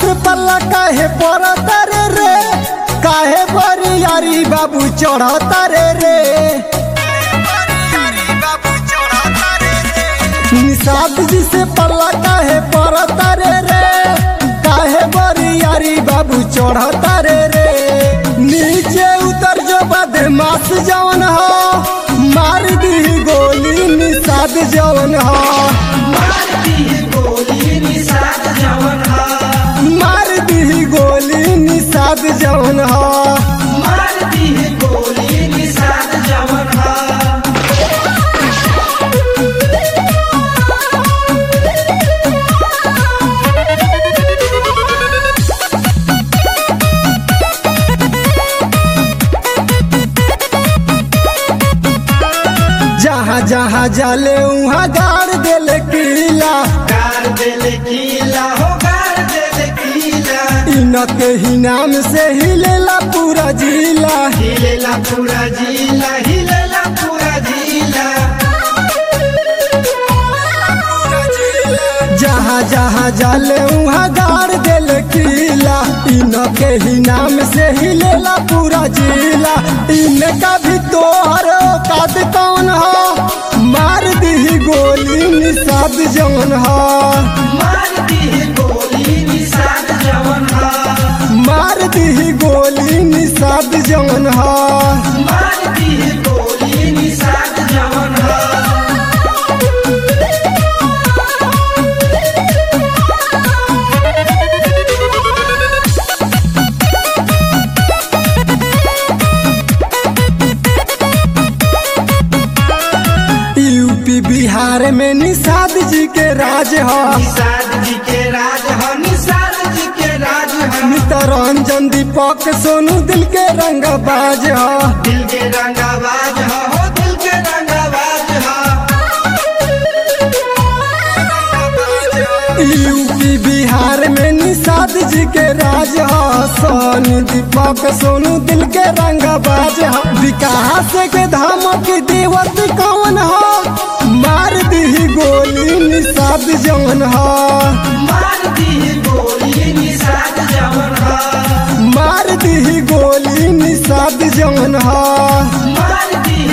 से पल्ला काहे पड़ता रे रे काहे बरियारी बाबू चढ़ता रे रे निषाद जी से पल्ला काहे पड़ता रे रे काहे बरियारी बाबू चढ़ता रे रे नीचे उतर जो बदमाश जवन हो मार दी गोली निषाद जवन हो मारती है गोली निषाद जवन हा मार दी गोली निषाद जवन हो मारती है गोली निषाद जवन हा जहाँ जहाँ जाले उहाँ गाड़ देले किला गार देले कीला हो गार देले कीला इनके ही नाम से हिलेला पूरा जिला हिलेला पूरा जिला हिलेला पूरा जिला जहाँ जहाँ जाले उहाँ गाड़ देले किला इनके ही नाम से हिलेला पूरा जिला इनका भी तोहर औकात कौन हो मार दी गोली निषाद जवन हो मारती है गोली निषाद जवन हा मार दी गोली निषाद जवन हो मारती है गोली निषाद जवन हा यूपी बिहार में निषाद जी के राज हो निषाद जी के राज ह निषाद जी के राज ह नितरंजन दीपक सोनू दिल के रंग बाज हो दिल के रंगाबाज ह हो दिल के रंगाबाज ह यूपी बिहार में निषाद जी के राज हो सोनू दीपक सोनू दिल के रंग बाज हो विकास के धमक देवत कौन हो मार दी गोली निषाद जवन हो मारती है गोली निषाद जवन ह मार दी गोली निषाद जवन हो मारती